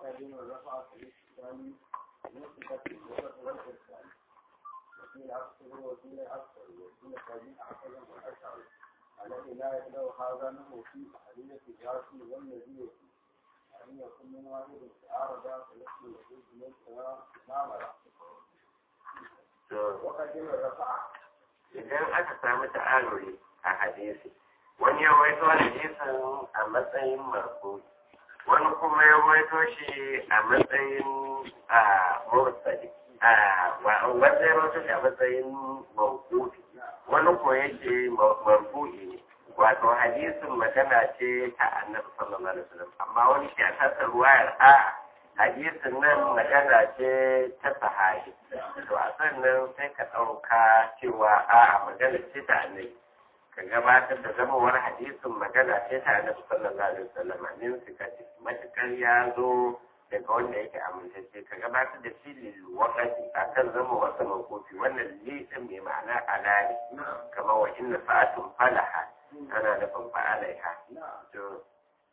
وقدم الرفع في الإسلام نسبت الجبر والإرسال وقيل أكثر وقيل أكثر وقيل قديم أحسن وأشعر الذي لا يبلغ هذا منه في أحدية الجاسم والنذير أن يكون من واحد استعارض فيحمل الوجود من نامرة وقدم الرفع idan aka samu ta'aruri a hadisi wani ya waito hadisin a matsayin marfu wani kuma ya waito shi a matsayin a mursali a wanda ya waito shi a matsayin mawqufi wani ko yake marfu'i ne wato hadisin magana ce ta annabi sallallahu alaihi wasallam amma wani ke a tasar ruwayar a hadisin nan magana ce ta sahabi to a sannan sai ka ɗauka cewa a magana ce ta annabi ka gabatar da zamawar hadisin magana ce ta annabi sallallahu alaihi wasallam min sikati matukar ya zo daga wanda yake amintacce ka gabatar da shi lil waqati akan zama wasa makofi wannan li din mai ma'ana alali kamar wa inna sa'atun falaha ana nufin fa'alaiha to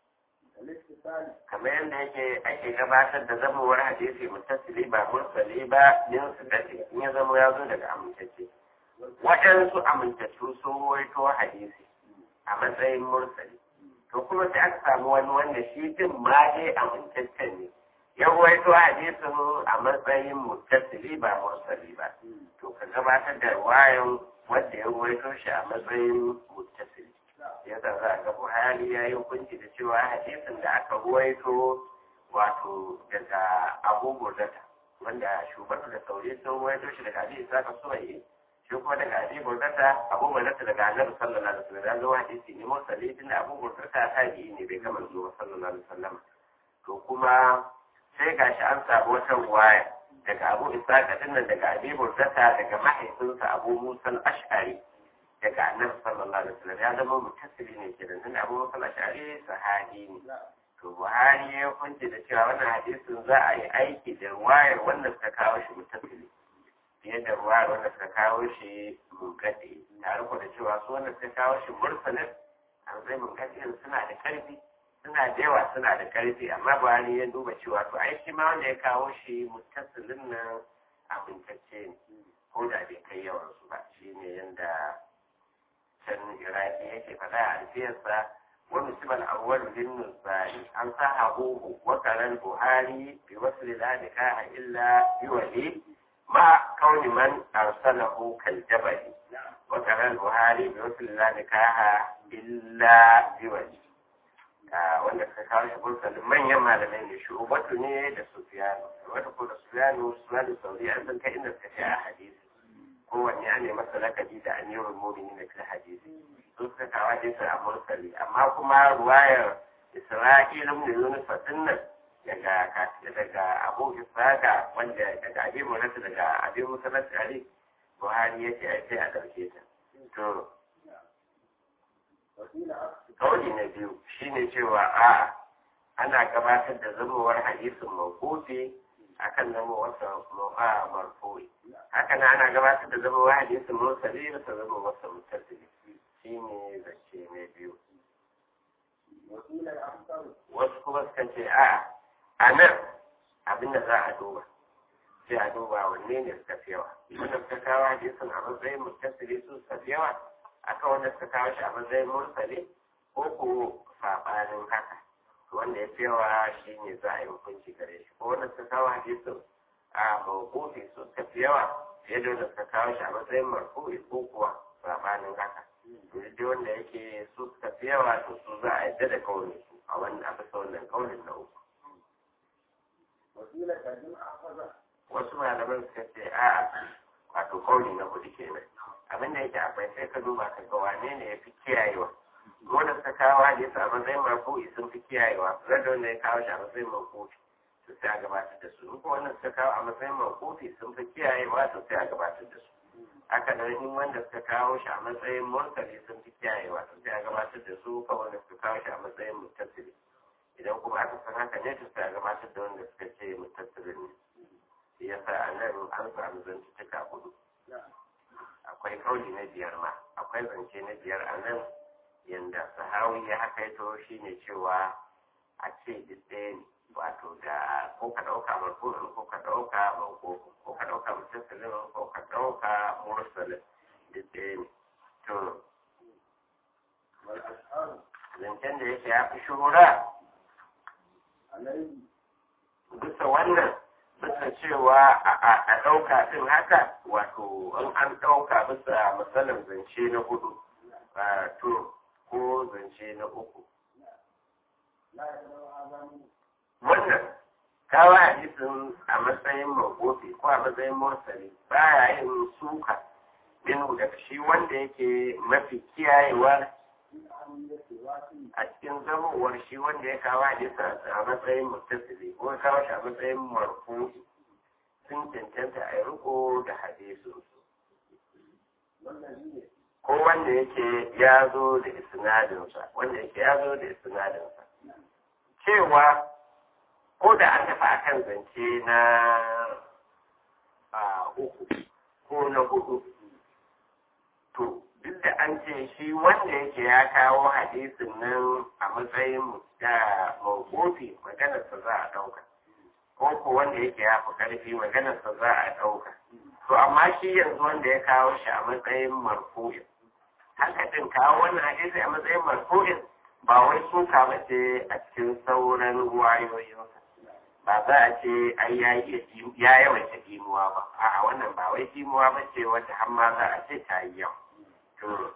kamar yadda yake ake gabatar da zamowar hadisi mutasili ba mursali ba yin su dace in ya zama ya zo daga amintacce waɗansu amintattu sun waito hadisi a matsayin mursali to kuma sai aka samu wani wanda shi din ma dai amintaccen ne ya waito hadisin a matsayin mutasili ba mursali ba to ka gabatar da wayan wanda ya waito shi a matsayin mutasili yadda za a ga buhari ya yi hukunci da cewa hadisin da aka ruwaito wato daga abu burdata wanda shugaban da sauri sun ruwaito shi daga hadisi saka suwaye shi kuma daga abi burdata abu burdata daga annabi sallallahu alaihi wasallam ya zo hadisi ne mursali tunda abu burdata ta yi ne bai kama zuwa sallallahu alaihi wasallam to kuma sai gashi an samu wata ruwaya daga abu isa dinnan daga abi burdata daga mahaifinsa abu musa al-ash'ari daga annabi sallallahu alaihi wasallam ya zama mutasili ne kenan tunda abu musa al-ash'ari sahabi ne to buhari ya hukunci da cewa wannan hadisin za a yi aiki da ruwayar wanda suka kawo shi mutasili fiye da ruwayar wanda suka kawo shi munkadi tare ko da cewa su wanda suka kawo shi mursalin an zai munkadi suna da karfi suna da yawa suna da karfi amma buhari ya duba cewa to ai shi ma wanda ya kawo shi mutasilin nan amintacce ne ko da bai kai yawan su ba shine yanda can iraki yake faɗa a alfiyarsa wani simal awwal bin nusari an sa habuhu wa karan buhari bi wasu lalika illa biwali ma kauni man arsalahu kal jabali wa karan buhari bi wasu lalika illa biwali wanda suka kawo shi bursalin manyan malamai ne shugabatu ne da sufiyanu wata ko da sufiyanu sufiyanu sauri an san kai inda suka ce a hadisi kowanne an masa lakabi da amirul mu'minin na fil hadisi su suka kawo hadisi a mursali amma kuma ruwayar isra'ila mun yunus fatinnan daga daga abu isaka wanda daga abi murata daga abi musalat ali buhari yace ai sai a dauke ta to kauli na biyu shine cewa a ana gabatar da zubowar hadisin mawqufi akan zama wasa ma'a marfu'i haka na ana gabatar da zama hadisin mursali da ta zama wasa mutasili shi ne zance na biyu wasu kuma suka ce a a nan abin da za a duba sai a duba wanne ne suka fi yawa wanda suka kawo hadisin a matsayin mutasili su suka fi yawa akan wanda suka kawo shi a matsayin mursali ko ko saɓanin haka wanda ya fi yawa shi ne za a yi hukunci gare shi ko wanda suka kawo hadisin a mawqufi su suka fi yawa fiye da wanda suka kawo shi a matsayin marfu'i ko kuwa sabanin haka to dai wanda yake su suka fi yawa to su za a yadda da kaunin su a wannan a bisa wannan kaunin na uku wasu malaman suka ce a wato kauni na hudu kenan abin da yake akwai sai ka duba ka ga wane ne ya fi kiyayewa wanda suka kawo hadisi a matsayin marfu'i sun fi kiyayewa rada wanda ya kawo shi a matsayin marfu'i to sai a gabatar da su in ko wanda suka kawo a matsayin marfu'i sun fi kiyayewa to sai a gabatar da su haka nan in wanda suka kawo shi a matsayin mursali sun fi kiyayewa to sai a gabatar da su ko wanda suka kawo shi a matsayin muttasili idan kuma aka san haka ne to sai a gabatar da wanda suka ce muttasilin ne shi yasa a nan an samu zantuttuka hudu akwai kauli na biyar ma akwai zance na biyar a nan yanda sahawi ya hakaito shi ne cewa a ce duk ɗaya ne wato wato da ko ka ɗauka marfu'in ko ka ɗauka mako ko ka ɗauka mutasalin ko ka ɗauka mursalin duk ɗaya ne to والأشهر zancen da yake ya fi shuhura عليه bisa wannan bisa cewa a- a ɗauka ɗin haka wato in an ɗauka bisa matsalar zance na hudu a to ko zance na uku لا يقدر هذا منه wannan kawo hadisin a matsayin magofi ko a matsayin mursali baya yin suka min da shi wanda yake mafi kiyayewa من أهمية الواسي a cikin zamowar shi wanda ya kawo hadisin a matsayin muttasili ko ya kawo shi a matsayin marfu'i sun cancanta a yi riko da hadisin والذي ko wanda yake ya zo da isnadinsa wanda yake ya zo da isnadinsa cewa ko da an tafi akan zance na a uku ko na hudu to duk da an ce shi wanda yake ya kawo hadisin nan a matsayin da mawqufi maganarsa za a ɗauka ko ko wanda yake ya fi ƙarfi maganarsa za a ɗauka to amma shi yanzu wanda ya kawo shi a matsayin marfu'in haka din kawo wannan hadisi a matsayin marfu'in ba wai suka ba ce a cikin sauran ruwayoyinsa ba za a ce ai ya yi ya yawaita kimuwa ba a'a wannan ba wai kimuwa ba ce wata har ma za a ce ta yi yau to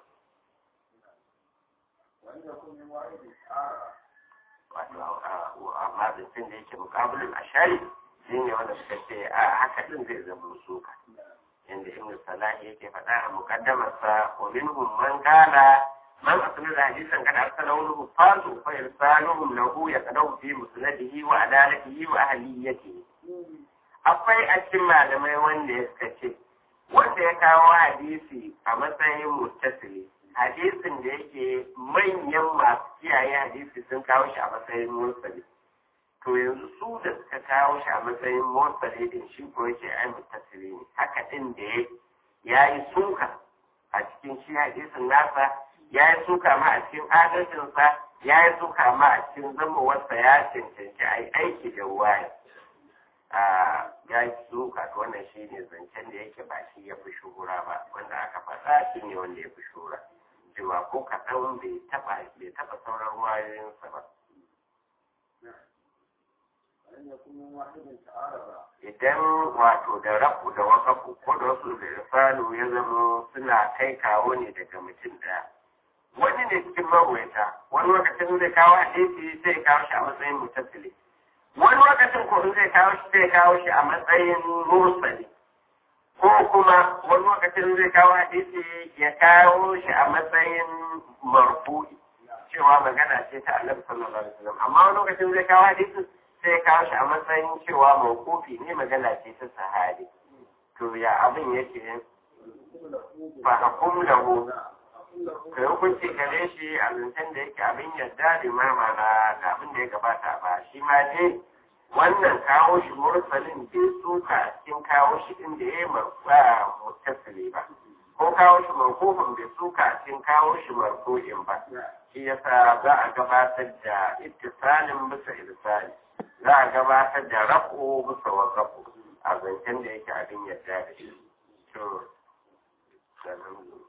وأن يكون من واحد آخر wato a- amma zancen da yake mukabulin ashari shi ne wanda suka ce a haka din zai zama suka inda ibn salah yake faɗa a muqaddamarsa wa minhum man qala man asnada hadisan kad arsalahu lahu fasu fa irsaluhum lahu yaqdahu fi musnadihi wa adalatihi wa ahliyatihi akwai a cikin malamai wanda ya suka ce wanda ya kawo hadisi a matsayin muttasili hadisin da yake manyan masu kiyaye hadisi sun kawo shi a matsayin mursali to yanzu su da suka kawo shi a matsayin mursali din shi ko yake ai muttasili ne haka din da ya ya yi suka a cikin shi hadisin nasa ya yi suka ma a cikin adalcinsa ya yi suka ma a cikin zamowarsa ya cancanci ai aiki da waya ya yi suka to wannan shi ne zancen da yake ba shi ya fi shuhura ba wanda aka faɗa shi ne wanda ya fi shuhura cewa ko kaɗan bai taɓa bai taɓa sauran wayoyinsa ba وأن يكون من واحد تعارض idan wato da rabu da wakafu ko da wasu da irfalu ya zama suna kai kawo ne daga mutum ɗaya wani ne cikin mawaita wani lokacin zai kawo hadisi sai kawo shi a matsayin mutasili wani lokacin ko zai kawo shi zai kawo shi a matsayin mursali ko kuma wani lokacin zai kawo hadisi ya kawo shi a matsayin marfu'i cewa magana ce ta annabi sallallahu alaihi wasallam amma wani lokacin zai kawo hadisi sai ya kawo shi a matsayin cewa mawqufi ne magana ce ta sahabi to ya abin yake fa hukum lahu kai hukunci gare shi a zancen da yake abin yadda da mamana da abin da ya gabata ba shi ma dai wannan kawo shi mursalin bai suka a cikin kawo shi din da ya yi marfa mutasili ba ko kawo shi marfufin bai suka a cikin kawo shi marfu'in ba shi yasa za a gabatar da ittisalin bisa irsali za a gabatar da rako bisa wasafu a zancen da yake abin yadda da shi to alhamdulillah